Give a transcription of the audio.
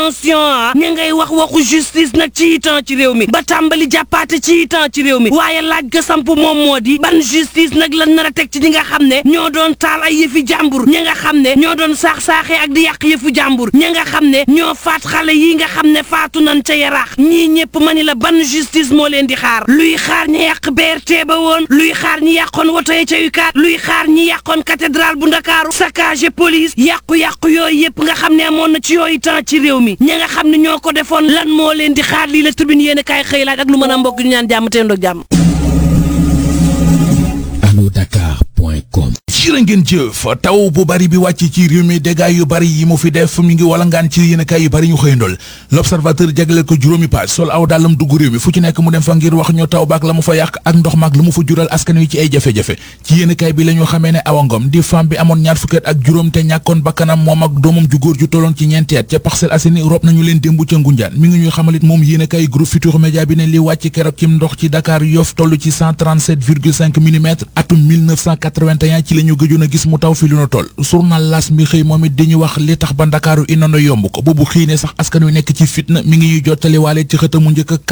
attention ah ña ngay wax waxu justice nag ci itam ci réew mi ba tàmbali jàppaate ci itam ci réew mi waaye laaj ga samp moom moo di ban justice nag lan nar a teg ci ñi nga xam ne ñoo doon taal ay yëfi jàmbur ñi nga xam ne ñoo doon saax-saaxee ak di yàq yëfu jàmbur ñi nga xam ne ñoo faat xale yi nga xam ne faatu nan ca yaraax ñii ñëpp ma ni la ban justice moo leen di xaar luy xaar ñi yàq BRT ba woon luy xaar ñi yàqoon woto yi ca UCAD luy xaar ñi yàqoon cathédrale bu ndakaaru saccage police yàqu-yàqu yooyu yëpp nga xam ne amoon na ci yooyu temps ci réew mi ñi nga xam ne ñoo ko defoon lan moo leen di xaar lii la tribune yéen a kaay xëy laaj ak lu mën a mbokk ñu ñaan jàmm te ndoog jàmm anodakar.com jërë ngeen jëf taw bu bari bi wàcc ci réew mi dégâts yu bari yi mu fi def mi ngi walangaan ci yéenekaay yu bari ñu xëyandool l'observateur jagleel ko juróomi page sol aw dàllam dugg réew mi fu ci nekk mu dem fa ngir wax ñu taw baak la mu fa yàq ak ndox maak la mu fa jural askan wi ci ay jafe-jafe ci yéenekaay bi la ñu xamee ne Awa Ngom di femme bi amoon ñaar fukki at ak juróom te ñàkkoon bakkanam moom ak doomam ju góor ju tolloon ci ñeenti at ca Parcelles Assainies rob nañu leen démb ca Ngunjaan mi ngi ñuy xamalit moom yéenekaay groupe Futurs Médias bi ne li wàcc keroog ci ndox ci Dakar Yoff toll ci 137,5 millimètres atum 1981 ci la ñu gëjoon a gis mu taw fi lu nu toll journal L'As mi xëy moom it di ñu wax li tax ba Ndakaaru inono yomb ko boobu xëy ne sax askan wi nekk ci fitna mi ngi ñuy jottali waale ci xëtamu njëkk